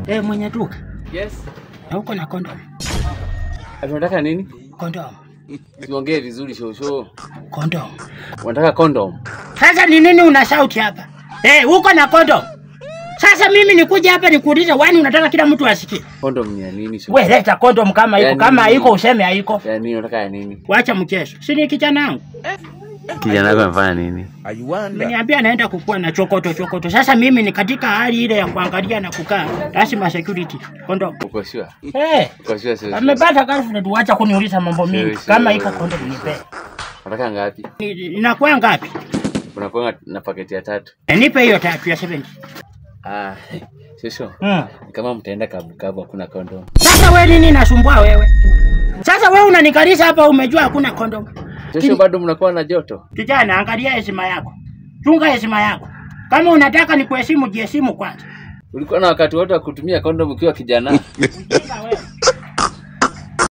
Eh, mwenye duka. Yes. Na uko na kondom. Unataka nini? Kondom. Siongee vizuri shosho. Kondom. Unataka condom? Sasa ni nini una sauti hapa? Eh, uko na kondom. Sasa mimi nikuja hapa nikuulize wani unataka kila mtu asikie. Condom ni ya nini shosho? We leta kondom kama iko, Yani- kama haiko useme haiko. Ya nini unataka ya nini? Wacha mchezo. Si ni kijana wangu. Kijana wako amefanya nini? Ameniambia anaenda kukua na chokoto chokoto. Sasa mimi ni katika hali ile ya kuangalia na kukaa. Lazima security. Kondom. Uko sure? Eh. Uko sure shosho? Amepata girlfriend, wacha kuniuliza mambo mingi. Sure, Kama sure. iko kondom nipe. Unataka ngapi? Ni- Inakuwa ngapi? Unakuwa na paketi ya tatu. Eh, Nipe hiyo tatu ya 70. Ah, shosho. Mm. Kama mtaenda kabu kabu hakuna condom. Sasa wewe nini nasumbua wewe? Sasa wewe unanikalisha hapa umejua hakuna kondom. Shosho bado mnakuwa na joto? Kijana, angalia heshima yako. Chunga heshima yako. Kama unataka nikuheshimu, jiheshimu kwanza. Ulikuwa na wakati wote wa kutumia condom ukiwa kijana? Ujinga wewe.